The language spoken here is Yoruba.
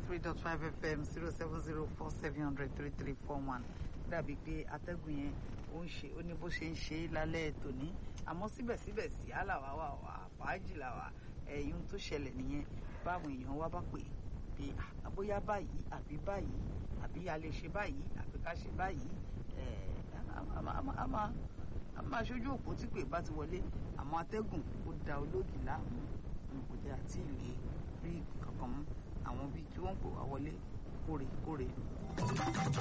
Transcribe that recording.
three dot five fm zero seven zero four seven hundred three three four one dàbí pé atẹ́gùn yẹn ó ń ṣe ó ní bó ṣe ń ṣe é lálẹ́ tòní àmọ́ síbẹ̀síbẹ̀ sí àlàwà wà wà fàájì làwà ẹ̀yìn tó ṣẹlẹ̀ nìyẹn báwọn èèyàn wá bá pè pé bóyá báyìí àbí báyìí àbí a lè ṣe báyìí àbí ká ṣe báyìí a máa ṣojú òpó tí pè bá ti wọlé àmọ́ atẹ́gùn ó da olóògì láàmú kò dé àti ìlé rí kankan mú àwọn bíi tí wọ́n ń pè wá wọlé kórè kórè.